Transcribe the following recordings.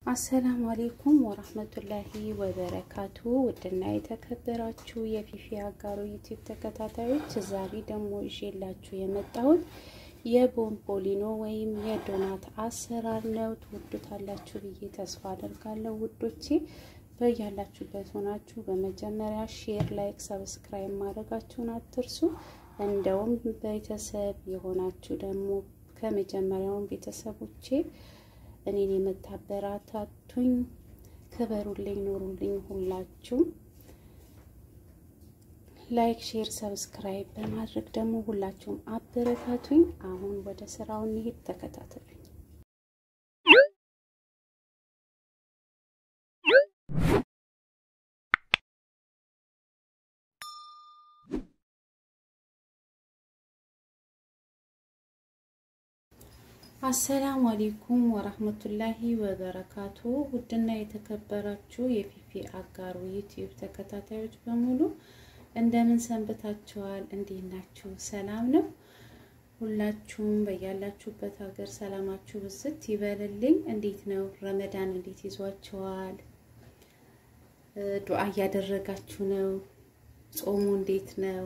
አሰላሙ አሌይኩም ወራህመቱላሂ ወበረካቱ። ውድና የተከበራችሁ የፊፊ አጋሮ ዩቲዩብ ተከታታዮች ዛሬ ደግሞ ይዤላችሁ የመጣሁት የቦምቦሊኖ ወይም የዶናት አሰራር ነው። ትወዱታላችሁ ብዬ ተስፋ አደርጋለሁ ውዶቼ። በያላችሁበት ሆናችሁ በመጀመሪያ ሼር፣ ላይክ፣ ሰብስክራይብ ማድረጋችሁን አትርሱ። እንደውም ቤተሰብ የሆናችሁ ደግሞ ከመጀመሪያውን ቤተሰቦቼ እኔን የምታበራታቱኝ ክበሩልኝ፣ ኖሩልኝ። ሁላችሁም ላይክ፣ ሼር፣ ሰብስክራይብ በማድረግ ደግሞ ሁላችሁም አበረታቱኝ። አሁን ወደ ስራው እንሂድ፣ ተከታተሉኝ። አሰላሙ አሌይኩም ወራህመቱላሂ ወበረካቱ። ውድና የተከበራችሁ የፊፊ አጋሩ ዩቲዩብ ተከታታዮች በሙሉ እንደምን ሰንብታችኋል? እንዴት ናችሁ? ሰላም ነው? ሁላችሁም በያላችሁበት ሀገር ሰላማችሁ ብዝት ይበልልኝ። እንዴት ነው ረመዳን? እንዴት ይዟችኋል? ዱዓ እያደረጋችሁ ነው? ጾሙ እንዴት ነው?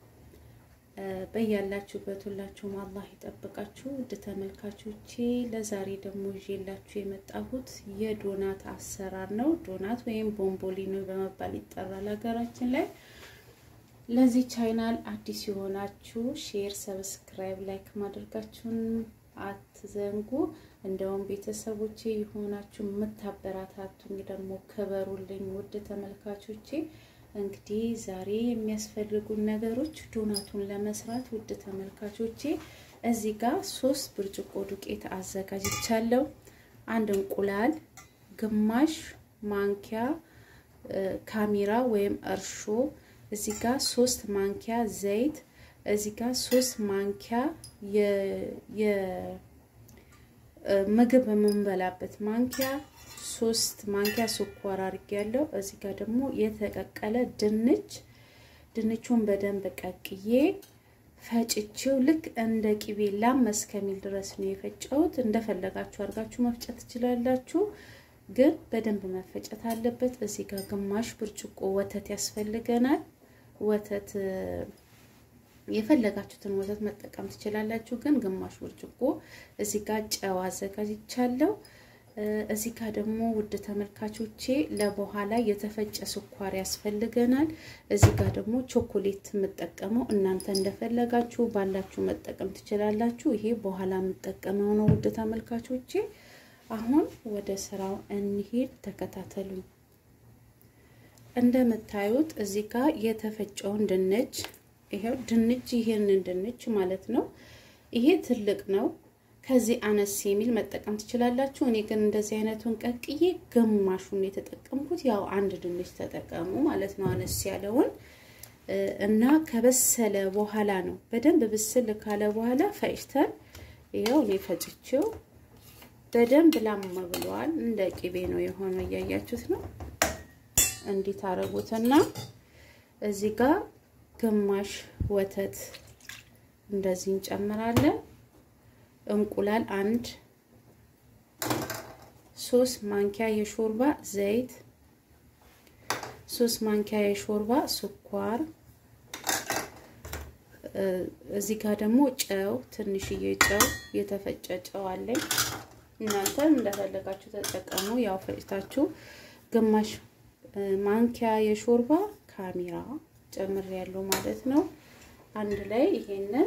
በያላችሁበት ሁላችሁም አላህ ይጠብቃችሁ። ውድ ተመልካቾቼ ለዛሬ ደግሞ ይዤላችሁ የመጣሁት የዶናት አሰራር ነው። ዶናት ወይም ቦምቦሊኖ በመባል ይጠራል ሀገራችን ላይ። ለዚህ ቻይናል አዲስ የሆናችሁ ሼር፣ ሰብስክራይብ፣ ላይክ ማድረጋችሁን አትዘንጉ። እንደውም ቤተሰቦቼ የሆናችሁ የምታበራታቱኝ ደግሞ ክበሩልኝ ውድ ተመልካቾቼ። እንግዲህ ዛሬ የሚያስፈልጉን ነገሮች ዶናቱን ለመስራት ውድ ተመልካቾቼ እዚህ ጋር ሶስት ብርጭቆ ዱቄት አዘጋጅቻለሁ። አንድ እንቁላል፣ ግማሽ ማንኪያ ካሜራ ወይም እርሾ፣ እዚህ ጋር ሶስት ማንኪያ ዘይት፣ እዚህ ጋር ሶስት ማንኪያ የምግብ የምንበላበት ማንኪያ ሶስት ማንኪያ ስኳር አድርጌያለሁ። እዚህ ጋር ደግሞ የተቀቀለ ድንች ድንቹን በደንብ ቀቅዬ ፈጭቼው ልክ እንደ ቂቤ ላም እስከሚል ድረስ ነው የፈጨሁት። እንደፈለጋችሁ አድርጋችሁ መፍጨት ትችላላችሁ፣ ግን በደንብ መፈጨት አለበት። እዚህ ጋር ግማሽ ብርጭቆ ወተት ያስፈልገናል። ወተት የፈለጋችሁትን ወተት መጠቀም ትችላላችሁ፣ ግን ግማሽ ብርጭቆ። እዚህ ጋር ጨው አዘጋጅቻለሁ። እዚህ ጋር ደግሞ ውድ ተመልካቾቼ ለበኋላ የተፈጨ ስኳር ያስፈልገናል። እዚህ ጋር ደግሞ ቾኮሌት የምጠቀመው እናንተ እንደፈለጋችሁ ባላችሁ መጠቀም ትችላላችሁ። ይሄ በኋላ የምጠቀመው ነው ውድ ተመልካቾቼ። አሁን ወደ ስራው እንሂድ፣ ተከታተሉኝ። እንደምታዩት እዚህ ጋር የተፈጨውን ድንች ይሄው ድንች ይሄንን ድንች ማለት ነው። ይሄ ትልቅ ነው። ከዚህ አነስ የሚል መጠቀም ትችላላችሁ። እኔ ግን እንደዚህ አይነቱን ቀቅዬ ግማሹን የተጠቀምኩት ያው አንድ ድንች ተጠቀሙ ማለት ነው፣ አነስ ያለውን እና ከበሰለ በኋላ ነው በደንብ ብስል ካለ በኋላ ፈጭተን ይኸው እኔ ፈጭቼው በደንብ ላም ብለዋል። እንደ ቂቤ ነው የሆነው፣ እያያችሁት ነው። እንዲህ ታረጉትና እዚህ ጋር ግማሽ ወተት እንደዚህ እንጨምራለን። እንቁላል አንድ፣ ሶስት ማንኪያ የሾርባ ዘይት፣ ሶስት ማንኪያ የሾርባ ስኳር፣ እዚህ ጋር ደግሞ ጨው፣ ትንሽዬ ጨው የተፈጨ ጨው አለኝ። እናንተ እንደፈለጋችሁ ተጠቀሙ። ያው ፈጭታችሁ ግማሽ ማንኪያ የሾርባ ካሜራ ጨምር ያለው ማለት ነው። አንድ ላይ ይሄንን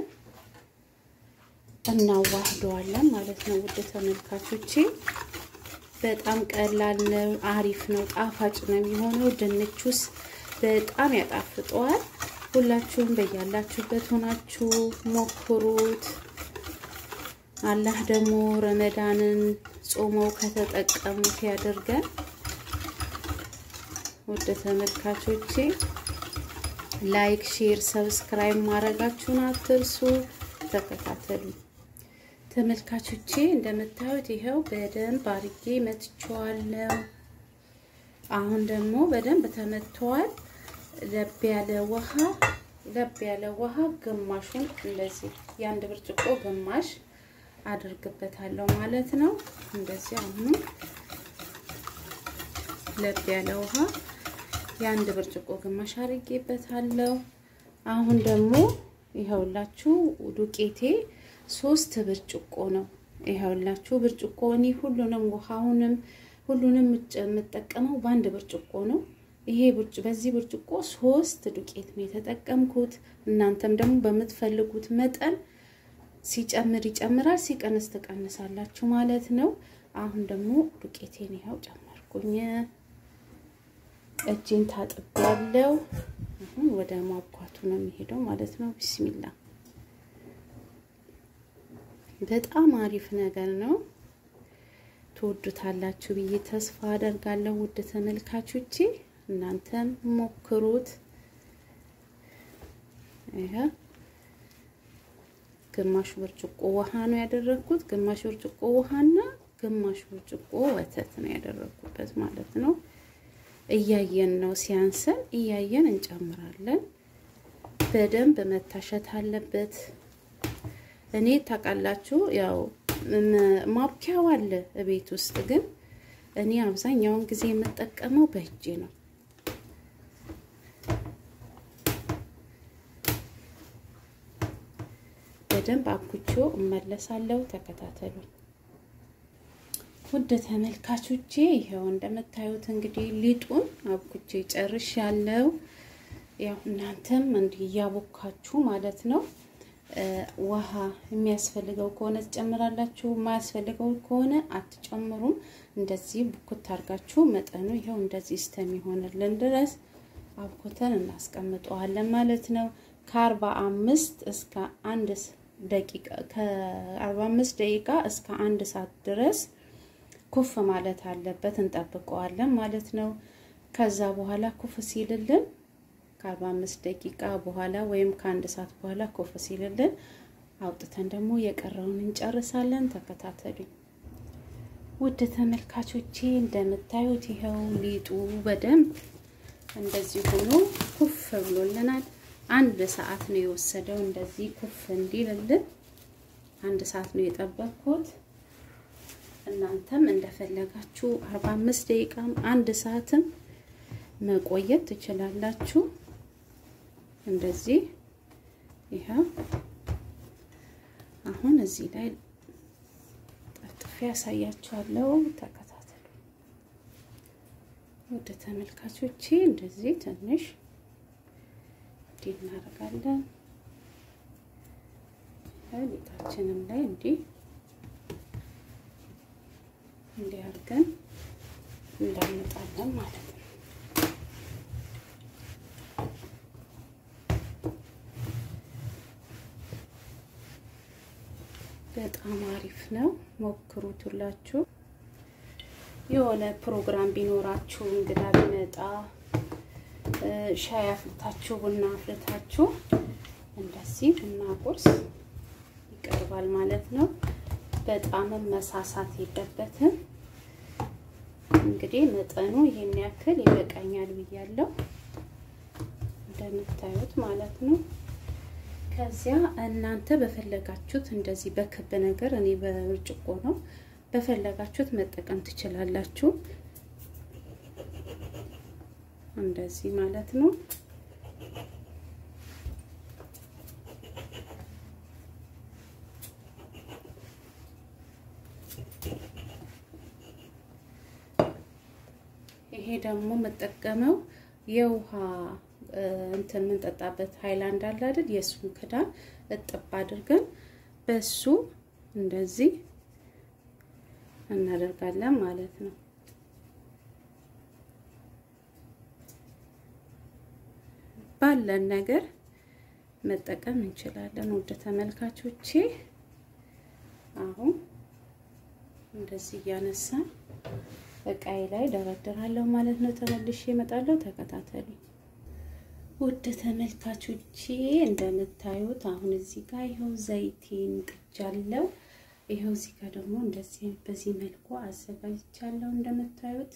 እናዋህደዋለን ማለት ነው። ውድ ተመልካቾቼ በጣም ቀላል ነው፣ አሪፍ ነው፣ ጣፋጭ ነው የሚሆነው። ድንቹስ በጣም ያጣፍጠዋል። ሁላችሁም በያላችሁበት ሆናችሁ ሞክሩት። አላህ ደግሞ ረመዳንን ጾመው ከተጠቀሙት ያደርገን። ውድ ተመልካቾቼ ላይክ፣ ሼር፣ ሰብስክራይብ ማድረጋችሁን አትርሱ። ተከታተሉ ተመልካቾቼ። እንደምታዩት ይኸው በደንብ አርጌ መትቼዋለሁ። አሁን ደግሞ በደንብ ተመትተዋል። ለብ ያለ ውሃ ለብ ያለ ውሃ ግማሹን እንደዚህ የአንድ ብርጭቆ ግማሽ አድርግበታለሁ ማለት ነው። እንደዚህ አሁን ለብ ያለ ውሃ የአንድ ብርጭቆ ግማሽ አድርጌበታለሁ። አሁን ደግሞ ይኸውላችሁ ዱቄቴ ሶስት ብርጭቆ ነው። ይኸውላችሁ ብርጭቆ እኔ ሁሉንም ውሃውንም ሁሉንም የምጠቀመው በአንድ ብርጭቆ ነው። ይሄ በዚህ ብርጭቆ ሶስት ዱቄት ነው የተጠቀምኩት። እናንተም ደግሞ በምትፈልጉት መጠን ሲጨምር ይጨምራል፣ ሲቀንስ ትቀንሳላችሁ ማለት ነው። አሁን ደግሞ ዱቄቴን ይኸው ጨመርኩኝ። እጄን ታጥቤያለሁ። አሁን ወደ ማብኳቱ ነው የሚሄደው ማለት ነው። ቢስሚላ በጣም አሪፍ ነገር ነው። ትወዱታላችሁ ብዬ ተስፋ አደርጋለሁ። ውድ ተመልካቾቼ እናንተም ሞክሩት። ይሄ ግማሽ ብርጭቆ ውሃ ነው ያደረኩት። ግማሽ ብርጭቆ ውሃና ግማሽ ብርጭቆ ወተት ነው ያደረኩበት ማለት ነው። እያየን ነው ሲያንሰን እያየን እንጨምራለን። በደንብ መታሸት አለበት። እኔ ታውቃላችሁ ያው ማብኪያው አለ ቤት ውስጥ ግን እኔ አብዛኛውን ጊዜ የምጠቀመው በእጄ ነው። በደንብ አብኩቼው እመለሳለሁ። ተከታተሉ ውድ ተመልካቾቼ። ይኸው እንደምታዩት እንግዲህ ሊጡን አብኩቼ ጨርሽ ያለው ያው እናንተም እንዲህ እያቦካችሁ ማለት ነው ውሃ የሚያስፈልገው ከሆነ ትጨምራላችሁ፣ የማያስፈልገው ከሆነ አትጨምሩም። እንደዚህ ቡኩት አድርጋችሁ መጠኑ ይኸው እንደዚህ እስከሚሆንልን ድረስ አብኩተን እናስቀምጠዋለን ማለት ነው። ከአርባ አምስት እስከ አንድ ደቂቃ ከአርባ አምስት ደቂቃ እስከ አንድ ሰዓት ድረስ ኩፍ ማለት አለበት። እንጠብቀዋለን ማለት ነው። ከዛ በኋላ ኩፍ ሲልልን ከአርባ አምስት ደቂቃ በኋላ ወይም ከአንድ ሰዓት በኋላ ኮፍ ሲልልን አውጥተን ደግሞ የቀረውን እንጨርሳለን። ተከታተሉኝ ውድ ተመልካቾቼ። እንደምታዩት ይኸው ሊጡ በደንብ እንደዚህ ሆኖ ኩፍ ብሎልናል። አንድ ሰዓት ነው የወሰደው እንደዚህ ኩፍ እንዲልልን አንድ ሰዓት ነው የጠበቅኩት። እናንተም እንደፈለጋችሁ አርባ አምስት ደቂቃም አንድ ሰዓትም መቆየት ትችላላችሁ። እንደዚህ ይኸው አሁን እዚህ ላይ ጠፍጥፌ ያሳያችኋለሁ። ተከታተሉ ወደ ተመልካቾቼ። እንደዚህ ትንሽ እንዲህ እናደርጋለን። ሊጣችንም ላይ እንዲህ እንዲህ አድርገን እንዳመጣለን ማለት ነው። በጣም አሪፍ ነው። ሞክሩት ሁላችሁ። የሆነ ፕሮግራም ቢኖራችሁ እንግዳ ቢመጣ ሻይ አፍልታችሁ ቡና አፍልታችሁ እንደዚህ ቡና ቁርስ ይቀርባል ማለት ነው። በጣምም መሳሳት የለበትም። እንግዲህ መጠኑ ይሄን ያክል ይበቃኛል ብያለሁ፣ እንደምታዩት ማለት ነው። ከዚያ እናንተ በፈለጋችሁት እንደዚህ በክብ ነገር እኔ በብርጭቆ ነው በፈለጋችሁት መጠቀም ትችላላችሁ። እንደዚህ ማለት ነው። ይሄ ደግሞ የምጠቀመው የውሃ እንትን የምንጠጣበት ሃይላንድ አለ አይደል? የእሱን ክዳን እጥብ አድርገን በሱ እንደዚህ እናደርጋለን ማለት ነው። ባለን ነገር መጠቀም እንችላለን። ውድ ተመልካቾቼ አሁን እንደዚህ እያነሳን እቃዬ ላይ ደረድራለሁ ማለት ነው። ተመልሼ እመጣለሁ። ተከታተሉ ውድ ተመልካቾቼ። እንደምታዩት አሁን እዚህ ጋር ይኸው ዘይቴን ጥጃለሁ። ይኸው እዚህ ጋር ደግሞ እንደዚህ በዚህ መልኩ አዘጋጅቻለሁ። እንደምታዩት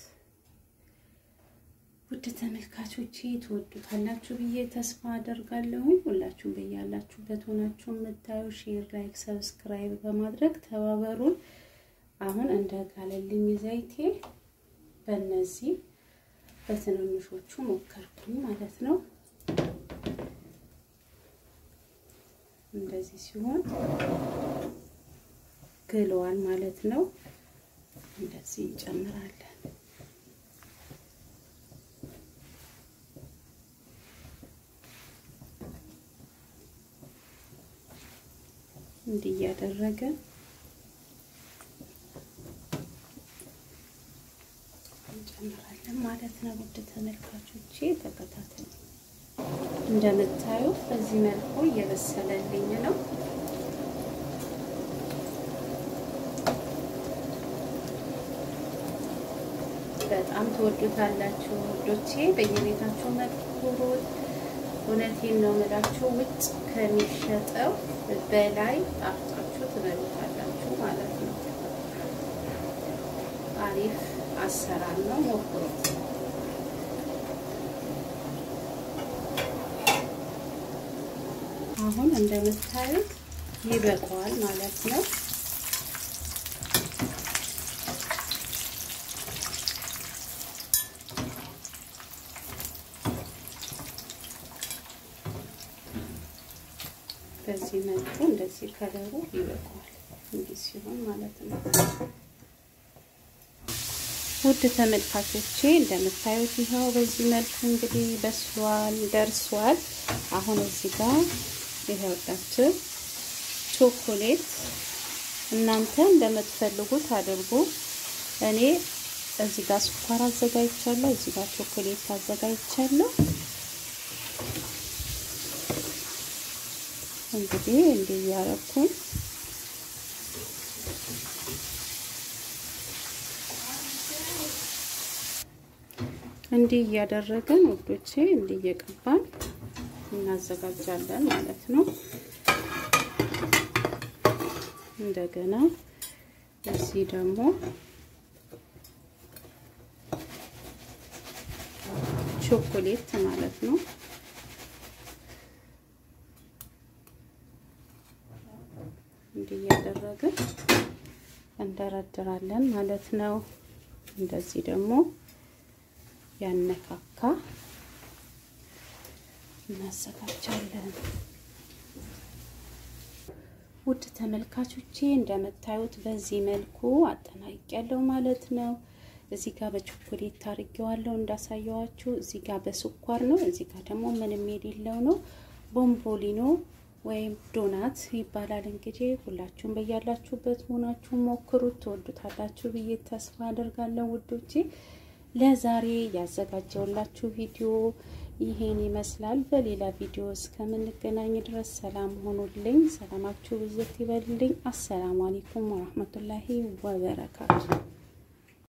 ውድ ተመልካቾቼ ትወዱታላችሁ ብዬ ተስፋ አደርጋለሁኝ። ሁላችሁም በያላችሁበት ሆናችሁ የምታዩ ሼር፣ ላይክ፣ ሰብስክራይብ በማድረግ ተባበሩን። አሁን እንደ ጋለልኝ ዘይቴ በእነዚህ በትንንሾቹ ሞከርኩኝ ማለት ነው። እንደዚህ ሲሆን ግለዋል ማለት ነው። እንደዚህ እንጨምራለን። እንዲህ እያደረገ እንጨምራለን ማለት ነው። ውድ ተመልካቾቼ ተከታተሉ። እንደምታዩ በዚህ መልኩ እየበሰለልኝ ነው። በጣም ትወዱታላችሁ ውዶቼ። በየቤታችሁ መክሩት። እውነቴን ነው የምላችሁ ውጭ ከሚሸጠው በላይ ጣፍጣችሁ ትበሉታላችሁ ማለት ነው። አሪፍ አሰራር ነው፣ ሞክሩት። አሁን እንደምታዩት ይበቃዋል ማለት ነው። በዚህ መልኩ እንደዚህ ከለሩ ይበቃዋል። እንዲህ ሲሆን ማለት ነው። ውድ ተመልካቾቼ እንደምታዩት ይኸው በዚህ መልኩ እንግዲህ በስሏል፣ ደርሷል። አሁን እዚህ ጋር ይኸውላችሁ ቾኮሌት እናንተ እንደምትፈልጉት አድርጉ። እኔ እዚህ ጋር ስኳር አዘጋጅቻለሁ፣ እዚህ ጋር ቾኮሌት አዘጋጅቻለሁ። እንግዲህ እንዲህ እያረኩኝ እንዲህ እያደረግን ውዶቼ እንዲህ እየቀባን እናዘጋጃለን ማለት ነው። እንደገና እዚህ ደግሞ ቾኮሌት ማለት ነው። እንዲህ እያደረግን እንደረድራለን ማለት ነው። እንደዚህ ደግሞ ያነካካ እናዘጋጃለን። ውድ ተመልካቾቼ እንደምታዩት በዚህ መልኩ አጠናቅቄያለሁ ማለት ነው። እዚህ ጋር በቾኮሌት ታርጌዋለሁ እንዳሳየዋችሁ። እዚህ ጋር በስኳር ነው። እዚህ ጋር ደግሞ ምንም የሌለው ነው። ቦምቦሊኖ ወይም ዶናት ይባላል። እንግዲህ ሁላችሁም በያላችሁበት ሆናችሁ ሞክሩት፣ ትወዱታላችሁ ብዬ ተስፋ አደርጋለሁ ውዶቼ። ለዛሬ ያዘጋጀውላችሁ ቪዲዮ ይሄን ይመስላል። በሌላ ቪዲዮ እስከምንገናኝ ድረስ ሰላም ሆኑልኝ። ሰላማችሁ ብዝት ይበልልኝ። አሰላሙ አለይኩም ወራህመቱላሂ ወበረካቱ